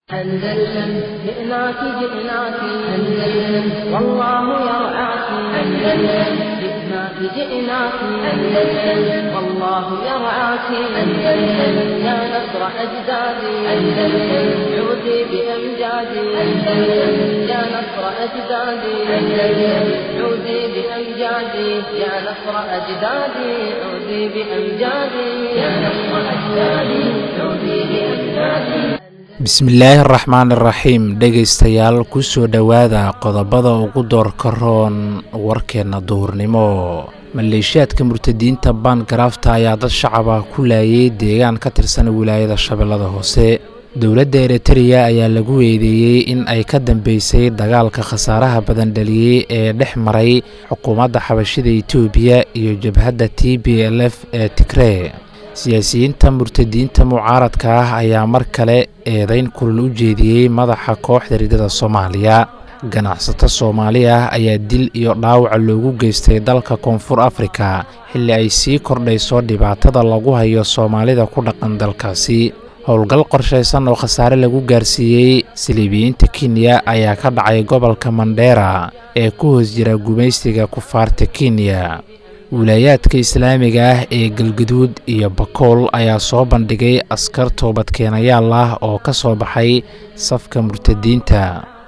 أندلسن جئناك جئناك أندلسن والله يرعاك أندلسن جئناك جئناك أندلسن والله يرعاك أندلسن يا نصر أجدادي أندلسن عودي بأمجادي أندلسن يا نصر أجدادي أندلسن عودي بأمجادي يا نصر أجدادي عودي بأمجادي يا نصر أجدادي عودي بأمجادي bismillaahi araxmaan iraxiim dhegaystayaal kusoo dhowaada qodobada ugu doorka roon warkeenna duhurnimo maleeshiyaadka murtadiinta baangaraafta ayaa dad shacaba ku laayay deegaan ka tirsan wilaayada shabeellada hoose dowladda eritreya ayaa lagu eedeeyey in ay ka dambeysay dagaalka khasaaraha badan dhaliyey ee dhex maray xukuumadda xabashida etoobiya iyo jabhadda t b l f ee tigree siyaasiyiinta murtadiinta mucaaradka ah ayaa mar kale eedayn kulal u jeediyey madaxa kooxda ridada soomaaliya ganacsato soomaali ah ayaa dil iyo dhaawaca loogu geystay dalka koonfur afrika xilli ay sii kordhayso dhibaatada lagu hayo soomaalida ku dhaqan dalkaasi howlgal qorshaysan oo khasaare lagu gaarsiiyey saliibiyiinta kenya ayaa ka dhacay gobolka mandheera ee ku hoos jira gumaystiga kufaarta kenya wilaayaadka islaamiga ah ee galgaduud iyo bakool ayaa soo bandhigay askar toobadkeenayaal ah oo ka soo baxay safka murtadiinta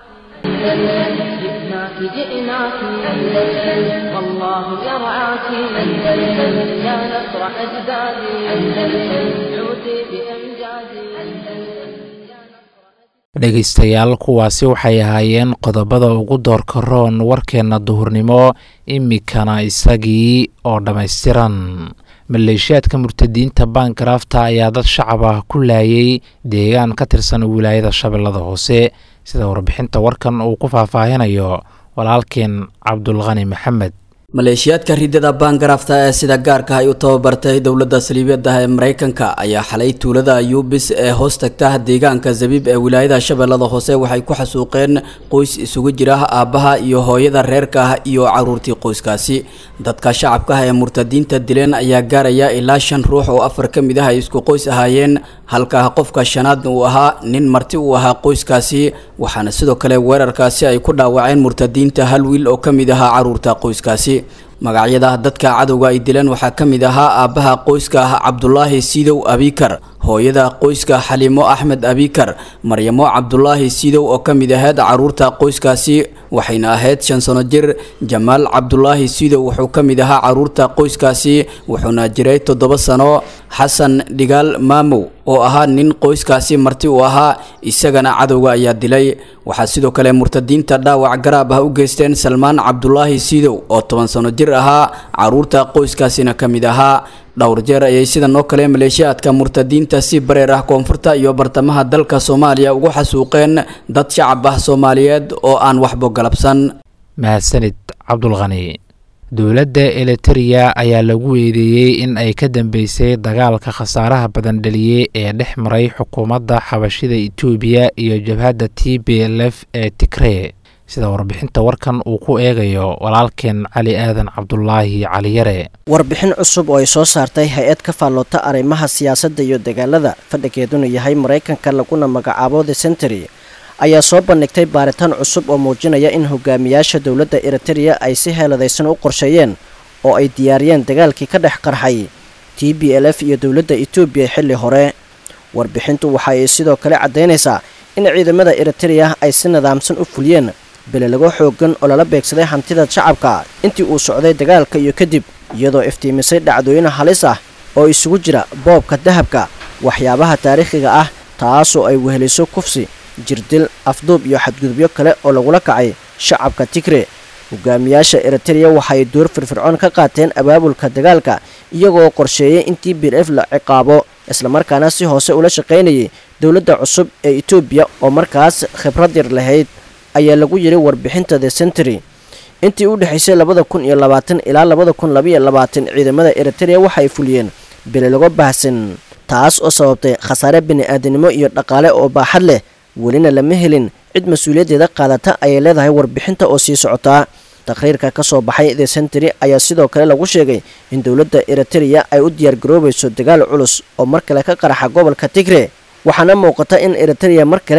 dhegaystayaal kuwaasi waxay ahaayeen qodobada ugu doorka roon warkeenna duhurnimo imikana isagii oo dhammaystiran maleeshiyaadka murtadiinta baangaraafta ayaa dad shacab ah ku laayay deegaan ka tirsan wilaayada shabeellada hoose sida warbixinta warkan uu ku faahfaahinayo walaalkeen cabdulqani maxamed maleeshiyaadka ridada baangaraafta ee sida gaarka ay u tababartay dowladda saliibiyada ee mareykanka ayaa xalay tuulada yuubis ee hoos tagta deegaanka zabiib ee wilaayada shabeellada hoose waxay ku xasuuqeen qoys isugu jira aabbaha iyo hooyada reerka ah iyo caruurtii qoyskaasi dadka shacabka ah ee murtadiinta dileen ayaa gaaraya ilaa shan ruux oo afar ka mid ah ay isku qoys ahaayeen halka qofka shanaadna uu ahaa nin marti uu ahaa qoyskaasi waxaana sidoo kale weerarkaasi ay ku dhaawaceen murtadiinta hal wiil oo ka mid ahaa caruurta qoyskaasi magacyada dadka cadowga ay dileen waxaa ka mid ahaa aabbaha qoyska ah cabdulaahi siidow abikar hooyada qoyska xaliimo axmed abikar maryamo cabdulaahi siidow oo ka mid ahayd caruurta qoyskaasi waxayna ahayd shan sano jir jamaal cabdulaahi siidow wuxuu ka mid ahaa caruurta qoyskaasi wuxuuna jiray toddoba sano xasan dhigaal maamow oo ahaa nin qoyskaasi marti uu ahaa isagana cadowga ayaa dilay waxaa sidoo kale murtadiinta dhaawac garaab ah u geysteen salmaan cabdulaahi siidow oo toban sano jir ahaa caruurta qoyskaasina ka mid ahaa dhowr jeer ayay sidan oo kale maleeshiyaadka murtadiinta si bareer ah koonfurta iyo bartamaha dalka soomaaliya ugu xasuuqeen dad shacab ah soomaaliyeed oo aan waxbo galabsan mahadsanid cabdulqani dowladda elitereya ayaa lagu eedeeyey in ay ka dambeysay dagaalka khasaaraha badan dhaliyey ee dhex maray xukuumadda xabashida etoobiya iyo jabhadda t b l f ee tigree sida warbixinta warkan uu ku eegayo walaalkeen cali aadan cabdulaahi caliyare warbixin cusub oo ay soo saartay hay-ad ka faalloota arrimaha siyaasadda iyo dagaalada fadhigeeduna yahay maraykanka laguna magacaabo the century ayaa soo bandhigtay baaritaan cusub oo muujinaya in hogaamiyaasha dowladda eritereya ay si heeladaysan u qorsheeyeen oo ay diyaariyeen dagaalkii ka dhex qarxay t b l f iyo dowladda etoobiya xilli hore warbixintu waxa ay sidoo kale caddaynaysaa in ciidamada eritereya ay si nidaamsan u fuliyeen belelago xoogan oo lala beegsaday hantida shacabka intii uu socday dagaalka iyo kadib iyadoo iftiimisay dhacdooyin halis ah oo isugu jira boobka dahabka waxyaabaha taariikhiga ah taasoo ay weheliso kufsi jirdil afduub iyo xadgudubyo kale oo lagula kacay shacabka tigre hogaamiyaasha eritereya waxaay door firfircoon ka qaateen abaabulka dagaalka iyagoo qorsheeyay in t b f la ciqaabo islamarkaana si hoose ula shaqaynayay dowladda cusub ee etoobiya oo markaas khibrad yar lahayd ayaa lagu yidhi warbixinta the century intii u dhexaysay labada kun iyo labaatan ilaa labada kun labaiyo labaatan ciidamada eritereya waxaay fuliyeen belelago baahsan taas oo sababtay khasaare bini-aadanimo iyo dhaqaale oo baaxad leh welina lama helin cid mas-uuliyaddeeda qaadata ayay leedahay warbixinta oo sii socotaa taqhriirka ka soo baxay the century ayaa sidoo kale lagu sheegay in dowladda eritereya ay u diyaargaroobayso dagaal culus oo mar kale ka qaraxa gobolka tigre waxaana muuqata in eritereya mar kale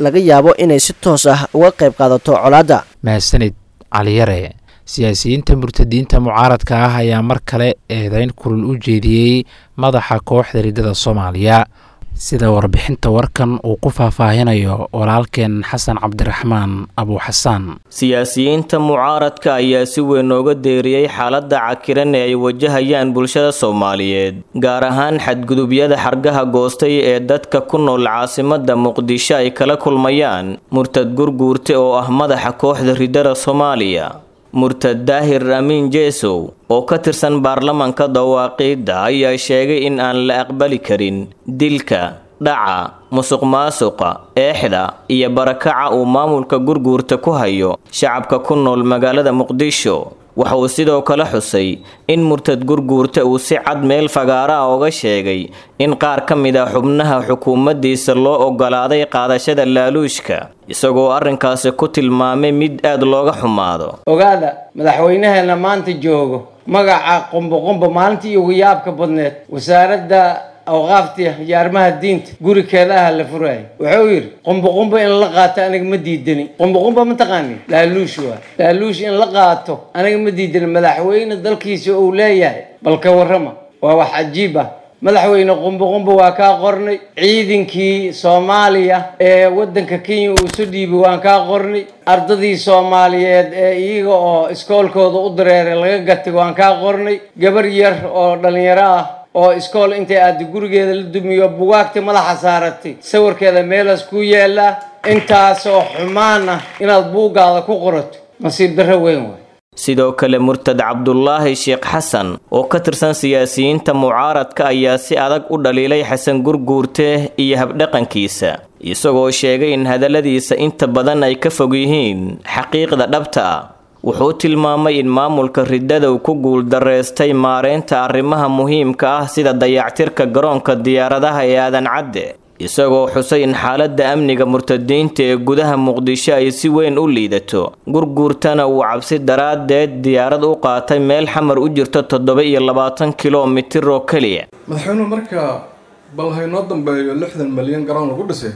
laga yaabo inay si toos ah uga qayb qaadato colaadda mahadsanid caliyare siyaasiyiinta murtadiinta mucaaradka ah ayaa mar kale eedeyn kulul u jeediyey madaxa kooxda riddada soomaaliya sida warbixinta warkan uu ku faahfaahinayo walaalkeen xasan cabdiraxmaan abuuxasaan siyaasiyiinta mucaaradka ayaa si weyn nooga deeriyey xaaladda cakiran ee ay wajahayaan bulshada soomaaliyeed gaar ahaan xadgudubyada xargaha goostay ee dadka ku nool caasimadda muqdisho ay kala kulmayaan murtad gurguurte oo ah madaxa kooxda riddada soomaaliya murtad daahir amiin jeesow oo ka tirsan baarlamanka dawaaqiidda ayaa sheegay in aan la aqbali karin dilka dhaca musuq maasuqa eexda iyo barakaca uu maamulka gurguurta ku hayo shacabka ku nool magaalada muqdisho waxa uu sidoo kale xusay in murtad gurguurta uu si cad meel fagaaraha oga sheegay in qaar ka mid a xubnaha xukuumaddiisa loo ogolaaday qaadashada laaluushka isagoo arrinkaasi ku tilmaamay mid aad looga xumaado ogaada madaxweynaheena maanta joogo magaca qumboqumbo maalintii ugu yaabka badneed wasaaradda awqaafta iyo arrimaha diinta gurikeeda ah la furaayo wuxuu yidhi qumboqumbo in la qaato aniga ma diidani qumboqumbo ma taqaani laaluush waa laaluush in la qaato aniga ma diidani madaxweyne dalkiisa uu leeyahay bal ka warrama waa wax cajiib ah madaxweyne qumboqumbo waa kaa qornay ciidankii soomaaliya ee waddanka kenya uu isu dhiibay waan kaa qornay ardadii soomaaliyeed ee iyaga oo iskoolkooda u dareeray laga gatay waan kaa qornay gabar yar oo dhallinyaro ah oo iskool intay aada gurigeeda la dumiyo bugaagta madaxa saaratay sawirkeeda meelaas ku yaallaa intaasoo xumaan ah inaad buuggaada ku qorato nasiib darro weyn waay sidoo kale murtad cabdulaahi sheekh xasan oo ka tirsan siyaasiyiinta mucaaradka ayaa si adag u dhaliilay xasan gurguurte iyo habdhaqankiisa isagoo sheegay in hadalladiisa inta badan ay ka fog yihiin xaqiiqda dhabta ah wuxuu tilmaamay in maamulka riddada uu ku guuldareystay maareynta arrimaha muhiimka ah sida dayactirka garoonka diyaaradaha ee aadan cadde isagoo xusay in xaaladda amniga murtadiinta ee gudaha muqdisho ay si weyn u liidato gurguurtana uu cabsi daraaddeed diyaarad u qaatay meel xamar u jirto toddoba iyo labaatan kilomitir oo keliya madaxweynuhu marka bal haynoo dambeeyo lixdan malyan garoon lagu dhisay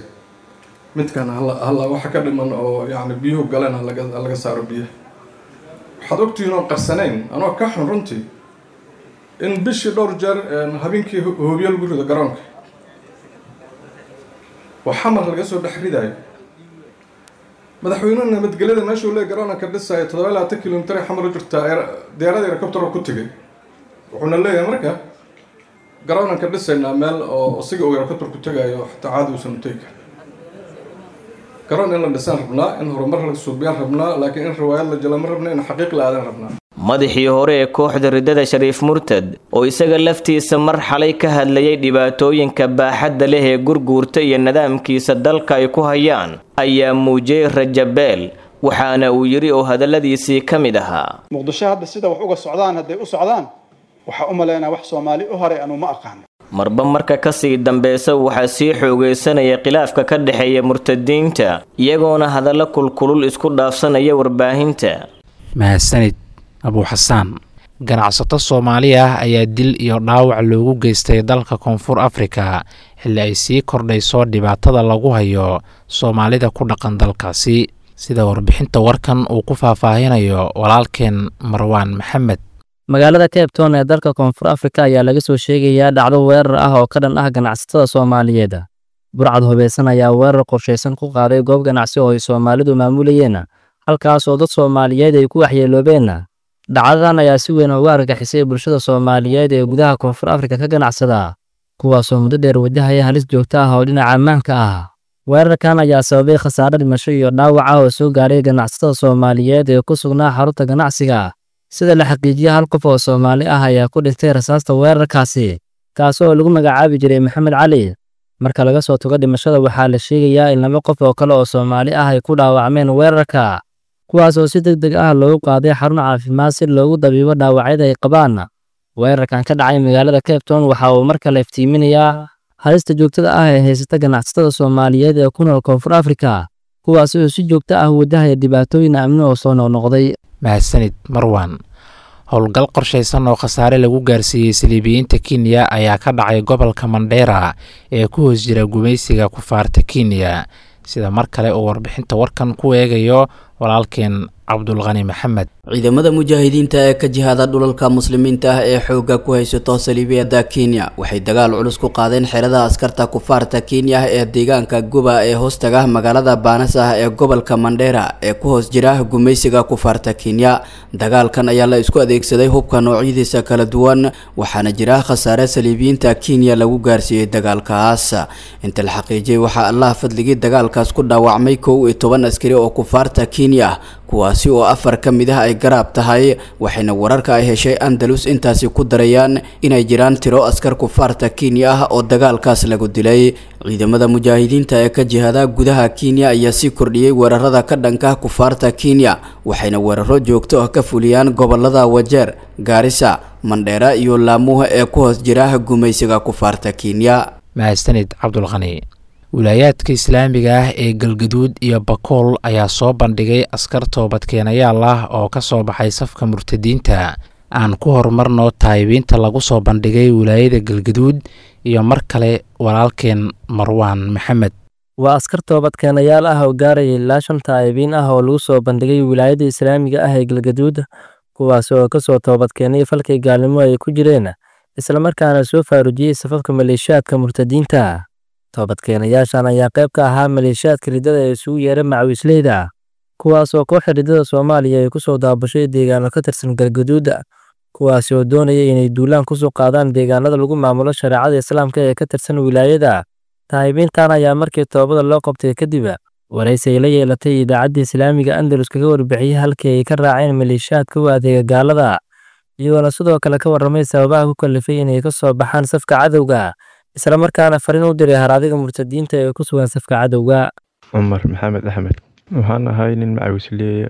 midkan halla waxa ka dhiman oo yacni biyuhu galeen halaga saaro biyaha waxaad ogtihiin oon qarsanayn anoo ka xun runtii in bishii dhowr jeer habeenkii hoobiyo lagu rido garoonka oo xamar laga soo dhex ridaayo madaxweynuhu nabadgelyada meeshuu lee garoonka dhisaayo toddoba iyo labaatan kilomitir ay xamar u jirtaa diyaaradii helicoptero ku tegay wuxuuna leeyahay marka garoonan ka dhisaynaa meel oo isiga uu helicopter ku tegaayo xataa caadi uusan u tegi karin garoon in la dhisaan rabnaa in horumar la suubiyaan rabnaa laakiin in riwaayad la jela ma rabna in xaqiiq la aadan rabnaa madaxii hore ee kooxda riddada shariif murtad oo isaga laftiisa mar xalay ka hadlayay dhibaatooyinka baaxadda leh ee gurguurta iyo nidaamkiisa dalka ay ku hayaan ayaa muujiyey rajabeel waxaana uu yidhi oo hadalladiisii ka mid ahaa muqdisho hadda sida wax uga socdaan hadday u socdaan waxaa u malaynaa wax soomaali u horay anu ma aqaano marba marka kasii dambeysa waxaa sii xoogeysanaya khilaafka ka dhexeeya murtadiinta iyagoona hadallo kulkulul isku dhaafsanaya warbaahinta mahadsanid abuuxasaan ganacsato soomaali ah ayaa dil iyo dhaawac loogu geystay dalka koonfur afrika xilli ay sii kordhayso dhibaatada lagu hayo soomaalida ku dhaqan dalkaasi sida warbixinta warkan uu ku faahfaahinayo walaalkeen marwaan maxamed magaalada cape town ee dalka koonfur afrika ayaa laga soo sheegayaa dhacdo weerar ah oo ka dhan ah ganacsatada soomaaliyeed burcad hubeysan ayaa weerar qorshaysan ku qaaday goob ganacsi oo ay soomaalidu maamulayeen halkaas oo dad soomaaliyeed ay ku waxyeeloobeen dhacdadan ayaa si weyn uga argagixisay bulshada soomaaliyeed ee gudaha koonfur afrika ka ganacsada kuwaasoo muddo dheer wajahaya halis joogto ah oo dhinaca ammaanka ah weerarkan ayaa sababay khasaare dhimasho iyo dhaawac ah oo soo gaaray ganacsatada soomaaliyeed ee ku sugnaa xarunta ganacsiga sida la xaqiijiya hal qof oo soomaali ah ayaa ku dhintay rasaasta weerarkaasi kaas oo lagu magacaabi jiray maxamed cali marka laga soo tago dhimashada waxaa la sheegayaa in laba qof oo kale oo soomaali ah ay ku dhaawacmeen weerarka kuwaas oo si deg deg ah loogu qaaday xarun caafimaad si loogu dabiibo dhaawacyada ay qabaan weerarkan ka dhacay magaalada cape town waxa uu mar kale iftiiminayaa halista joogtada ah ee haysata ganacsatada soomaaliyeed ee ku nool koonfur afrika kuwaas oo si joogto ah wajahaya dhibaatooyin amni oo soo noqnoqday mahadsanid marwan howlgal qorshaysan oo khasaare lagu gaarsiiyey saliibiyiinta kenya ayaa ka dhacay gobolka mandheera ee ku hoos jira gumaysiga kufaarta kenya sida mar kale uu warbixinta warkan ku eegayo walaalkeen cabdulqani maxamed ciidamada mujaahidiinta ee ka jihaada dhulalka muslimiinta ah ee xoogga ku haysato saliibiyada kenya waxay dagaal culus ku qaadeen xerada askarta kufaarta kenya ee deegaanka guba ee hoostaga magaalada baanas ah ee gobolka mandheera ee ku hoos jira gumaysiga kufaarta kenya dagaalkan ayaa la isku adeegsaday hubka noocyadiisa kala duwan waxaana jira khasaare saliibiyiinta kenya lagu gaarsiiyey dagaalkaas inta la xaqiijiyay waxaa allah fadligii dagaalkaas ku dhaawacmay kow iyo toban askari oo kufaarta kenya kuwaasi oo afar ka mid ah ay garaab tahay waxayna wararka ay heshay andalus intaasi ku darayaan inay jiraan tiro askar kufaarta kenya ah oo dagaalkaas lagu dilay ciidamada mujaahidiinta ee ka jihada gudaha kenya ayaa sii kordhiyey weerarada ka dhanka kufaarta kenya waxayna weeraro joogto ah ka fuliyaan gobolada wajeer gaarisa mandheera iyo laamuha ee ku hoos jira gumaysiga kufaarta kenya mahadsanid cabdulqani wilaayaadka islaamiga ah ee galgaduud iyo bakool ayaa soo bandhigay askar toobadkeenayaal ah oo ka soo baxay safka murtadiinta aan ku horumarno taayibiinta lagu soo bandhigay wilaayada galgaduud iyo mar kale walaalkeen marwaan maxamed waa askar toobadkeenayaal ah oo gaaraya ilaa shan taayibiin ah oo lagu soo bandhigay wilaayada islaamiga ah ee galgaduud kuwaas oo ka soo toobadkeenay falkay gaalnimo ay ku jireen islamarkaana soo faarujiyey safafka maleeshiyaadka murtadiinta toobadkeenayaashan ayaa qayb ka ahaa maleeshiyaadka riddada ee isugu yeera macawisleyda kuwaas oo kooxa riddada soomaaliya ay ku soo daabashay deegaano ka tirsan galgaduuda kuwaasi oo doonaya inay duulaan kusoo qaadaan deegaanada lagu maamulo shareecada islaamka ee ka tirsan wilaayada taayibiintan ayaa markii toobada loo qabtay kadib waraysi ay la yeelatay idaacadda islaamiga andalus kaga warbixiyey halkii ay ka raaceen maleeshiyaadka u adeega gaalada iyagoona sidoo kale ka warramay sababaha ku kalifay inay ka soo baxaan safka cadowga isla markaana fariin u diray haraadiga murtadiinta ee ku sugan safka cadowga cumar maxamed axmed waxaan ahay nin macawisleeya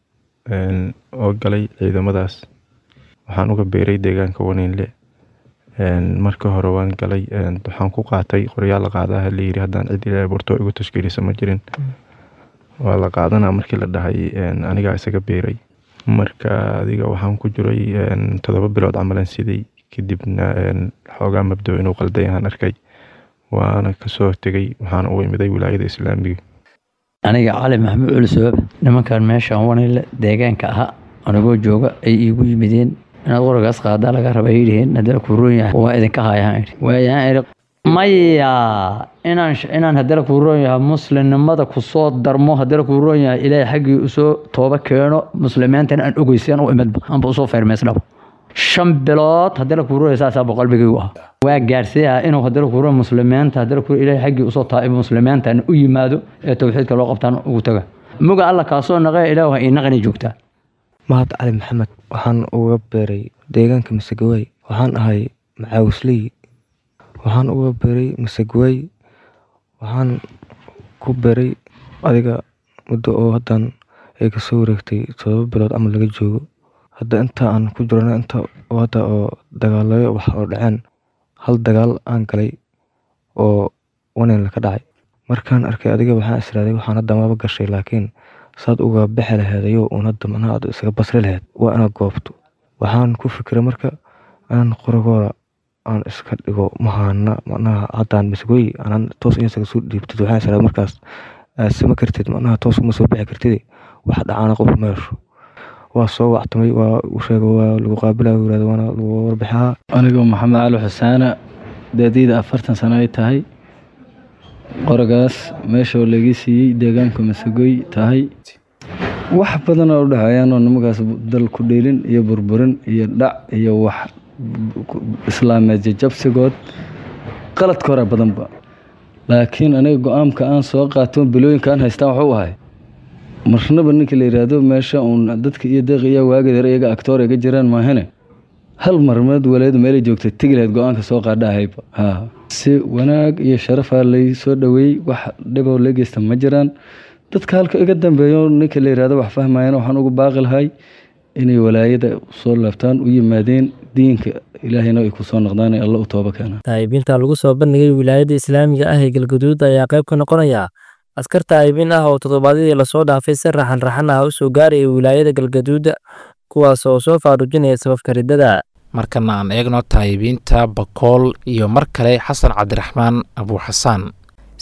oo galay ciidamadaas waxaan uga beeray deegaanka waniinle marka hore waan galay waxaan ku qaatay qoryaal la qaadaha layiri haddaan cid ilaa borto igu tashkiilisa ma jirin waa la qaadanaa markii la dhahay anigaa isaga beeray marka adiga waxaan ku jiray toddoba bilood camalan siday kadibna xoogaa mabdo inuu qalday aan arkay waana kasoo tegay waxaana u imiday wilaayada islaamiga aniga cali maxamuud culisoob nimankan meeshaan wanile deegaanka ahaa anigoo jooga ay iigu yimideen inaad qoragaas qaadaa laga raba yidhiheen haddana kuu roon yahay waa idinka haayaan idhi waayaan idhi maya inaan inaan haddana kuu roon yahay muslimnimada kusoo darmo haddana kuu roon yahay ilaahay xaggii usoo tooba keeno muslimiintana aan ogeysan u imidba anba usoo feermeysdhabo shan bilood haddana kuu roon saasaa boqolbigaygu ah waa gaarsiiyaa inuu haddana kuu roon muslimiinta haddana kuu ilaahay xaggii usoo taaibo muslimiintan u yimaado ee towxiidka loo qabtaan ugu taga muga alla kaasoo naqee ilaah ii naqani joogtaa mahad cali maxamed waxaan uga beeray deegaanka masagawey waxaan ahay macaawisley waxaan uga beeray masagawey waxaan ku beeray adiga muddo oo haddan ay kasoo wareegtay todoba bilood camal laga joogo hadda inta aan ku jirana inta hadda oo dagaalayo wax oo dhaceen hal dagaal aan galay oo wanin ka dhacay markaan arkay adiga waxaan israaday waxaan hadda maba gashay laakiin saad uga bixi laheed ayuu uun hadda macnaha aad isaga basri laheed waa inaad goobto waxaan ku fikiray marka inaan qoragooda aan iska dhigo mahaana macnaha haddaan masgoy anaan toos in isaga soo dhiibtid waxaan israaday markaas aad sama kartid macnaha toos uma soo bixi kartid wax dhacaana qof meesho waa soo wactamay waa u sheega waa lagu qaabilaya yirahda waana lagu warbixaa anigoo maxamed cali xusaana daadiyda afartan sano ay tahay qoragaas meeshoo laga siiyey deegaanka masagoy tahay wax badan oo u dhexeeyaanoo nimankaas dal ku dheelin iyo burburin iyo dhac iyo wax islaameed jajabsigood qaladka hore badanba laakiin aniga go-aanka aan soo qaato bilooyinka aan haystaan waxuu ahay marnaba ninka la yidhaahdo meesha uun dadka iyo deeq iyo waagedeer iyaga actoor iga jiraan maahane hal marmeed waleed meelay joogtay tegi lahayd go-aanka soo qaadhahayba ha si wanaag iyo sharafaa lay soo dhoweeyey wax dhiboo la geysta ma jiraan dadka halka iga dambeeyo ninka la yidhahdo wax fahmayana waxaan ugu baaqi lahay inay walaayada soo laabtaan u yimaadeen diinka ilaahayna ay ku soo noqdaan ee alla u tooba keena taayibiinta lagu soo bandhigay wilaayada islaamiga ah ee galgaduud ayaa qayb ka noqonaya askar taayibiin ah oo toddobaadyadii lasoo dhaafay si raxan raxan ah u soo gaaraya wilaayada galgaduuda kuwaas oo soo faarujinaya sababka riddada markana aan eegno taayibiinta bakool iyo mar kale xasan cabdiraxmaan abuuxasaan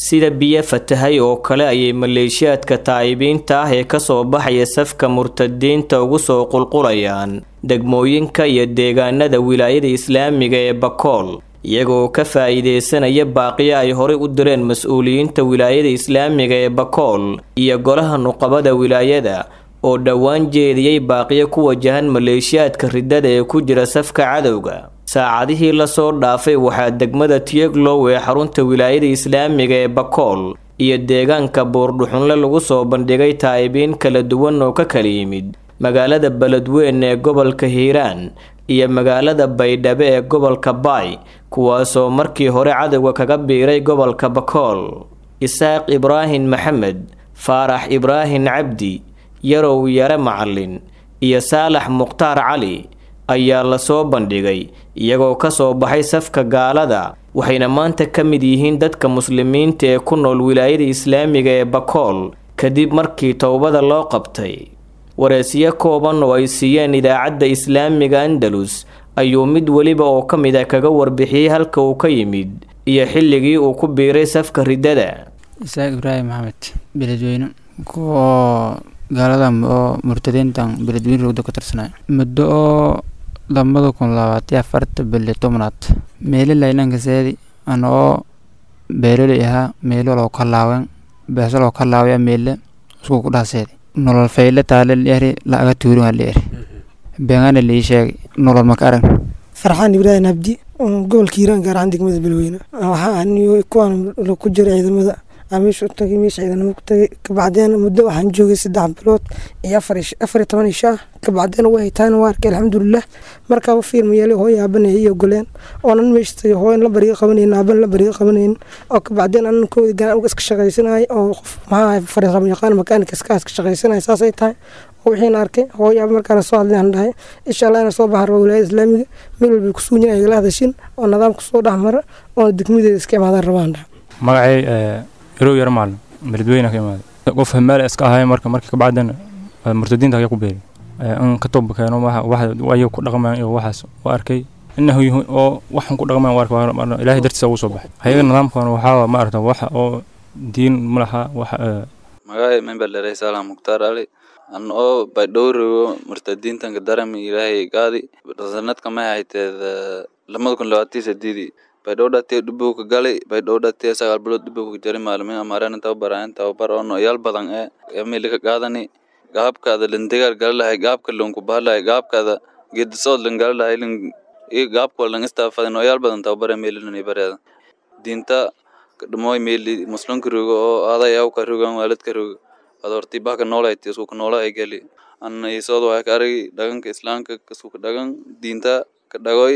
sida biyo fatahay oo kale ayay maleeshiyaadka taa'ibiinta ah ee kasoo baxaya safka murtadiinta ugu soo qulqulayaan degmooyinka iyo deegaanada wilaayada islaamiga ee bakool iyagoo ka faa'iideysanaya baaqiyo ay horey u direen mas-uuliyiinta wilaayada islaamiga ee bakool iyo golaha nuqabada wilaayada oo dhowaan jeediyey baaqiyo ku wajahan maleeshiyaadka riddada ee ku jira safka cadowga saacadihii lasoo dhaafay waxaa degmada tiyeglow ee xarunta wilaayada islaamiga ee bakool iyo deegaanka buurdhuxunle lagu soo bandhigay taa'ibiin kala duwan oo ka kala yimid magaalada beledweyn ee gobolka hiiraan iyo magaalada baydhabo ee gobolka baay kuwaasoo markii hore cadowga kaga biiray gobolka bakool isaaq ibraahim maxamed faarax ibraahim cabdi yarow yare macalin iyo saalax mukhtaar cali ayaa lasoo bandhigay iyagoo ka soo baxay safka gaalada waxayna maanta ka mid yihiin dadka muslimiinta ee ku nool wilaayada islaamiga ee bakool kadib markii towbada loo qabtay wareesyo kooban oo ay siiyeen idaacadda islaamiga andalus ayuu mid weliba oo ka mid a kaga warbixiyey halka uu ka yimid iyo xilligii uu ku biiray safka riddada isaaq ibraahim maxamed beledweyne kuwa gaalada oo murtadiintan beledweyne rogda ka tirsanay muddo oo labada kun labaatiyo afarta bili tobnaad meeli laynankaseedi ana oo beeroley ahaa meelo loo kalaawen beeso loo kalaawaya meele isku kudhaaseedi nolol fayle taale lieri laaga tuurin waa lieri beengana lii sheegay nolol maka arag farxaan ibraahim abdi gobolka hiiraan gaar ahaan degmada beledweyne waxaa aniyo kuwaan ku jira ciidamada meesha u tagay meesha ciidanimo ku tagay kabacdeen muddo waxaan joogay saddex bilood iyo afar iyo toban isha ah kabacdeen way haytaan waa arkay alxamdulilah markaaba fiirma yeelay hooyo aabanaya iyo goleen oonan meesha tagay hooyan la bariga qabanayn aaban la bariga qabanayn oo kabacdeen anan koodi ganaan uga iska shaqaysanayay oo qof maxaa fariisama yaqaan makaanika iska iska shaqaysanaya saasay tahay wixiina arkay hooyo aaba markaana soo hadlay aan dhahay insha allah inaan soo baxar waa wilaayada islaamiga meel walbay ku suunyeen ay igala hadashin oo nidaamka soo dhexmara oo degmadeeda iska imaadaan rabaan dhaha magacay yarow yar maalin beledweyne ka imaaday qof hamaale iska ahay marka markii kabacdana murtadiinta ayaa ku beeray in ka toba keeno waxa ku dhaqmaan iyo waxaas waa arkay inahu oo waxan ku dhaqmaan waa arkay ilaahay dartiisa ugu soo baxay hayaga nidaamkan waxaa ma aragta wax oo diin ma laha wax magacay member dheray saalaam mukhtaar ali an oo baydhowrigo murtadiintanka darami ilaahay gaadi sanadka may hayteed lamada kun labaatan sideedii baydhowdhatee dhibowka galay baydhowdhatee sagaal bilood dhibowka jari maalimiin amaareen tababaraayan tababar oo noyaal badan ee emilika qaadani gaabkaada lindigaar gala lahay gaabka lunku bahalahay gaabkaada geedisood lan gala lahay lin iyo gaabkoo lan istaafada noyaal badan tababar emililani bareeda diinta dhamoy meeli muslimka rogo oo aaday awka rogan waalidka rogo ad horti baka noolayti iskuka noola ay gali an isood waxay ka aragi dhaganka islaamka iskuka dhagan diinta ka dhagoy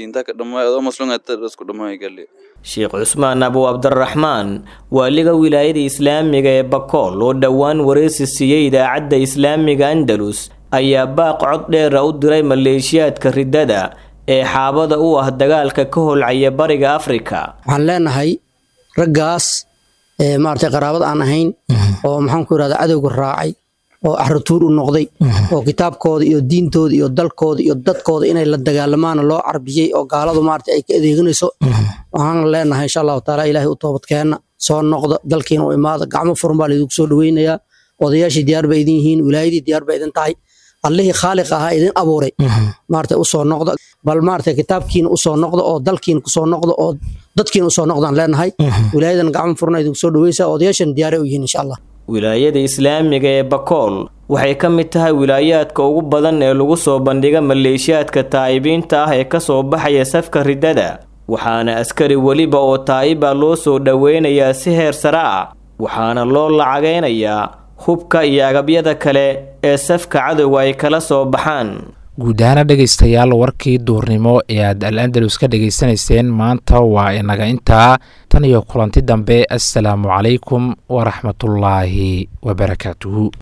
sheekh cusmaan abu cabdiraxmaan waaliga wilaayada islaamiga ee bakool oo dhowaan wareysi siiyey idaacadda islaamiga andalus ayaa baaq cod dheera u diray maleeshiyaadka riddada ee xaabada u ah dagaalka ka holcaya bariga afrika waxaan leenahay raggaas maaragtay qaraabad aan ahayn oo maxaan ku irahda cadowga raacay oo axratuur u noqday oo kitaabkooda iyo diintooda iyo dalkooda iyo dadkooda inay la dagaalamaana loo carbiyey oo gaaladu maarata ay ka adeeganayso waxaan leenahay insha allahu taala ilaahay u toobadkeenna soo noqda dalkiina u imaada gacmo furan baa laydinku soo dhaweynayaa odayaashii diyaar ba idin yihiin wilaayadii diyaar ba idin tahay allihii khaaliq ahaa idin abuuray maarata usoo noqda bal maarata kitaabkiina usoo noqda oo dalkiina kusoo noqda oo dadkiina usoo noqdaan leenahay wilaayadan gacmo furan idinku soo dhaweysaa odayaashan diyaaray u yihiin insha allah wilaayada islaamiga ee bakool waxay ka mid tahay wilaayaadka ugu badan ee lagu soo bandhiga maleeshiyaadka taa'ibiinta ah ee kasoo baxaya safka riddada waxaana askari weliba oo taa'iba loo soo dhoweynayaa si heer sare ah waxaana loo lacagaynayaa hubka iyo agabyada kale ee safka cadowga ay kala soo baxaan guud ahaana dhegaystayaal warkii duurnimo ee aad al andalus ka dhegaysanayseen maanta waa inaga intaa tan iyo kulanti dambe assalaamu calaykum waraxmatullaahi wabarakaatuhu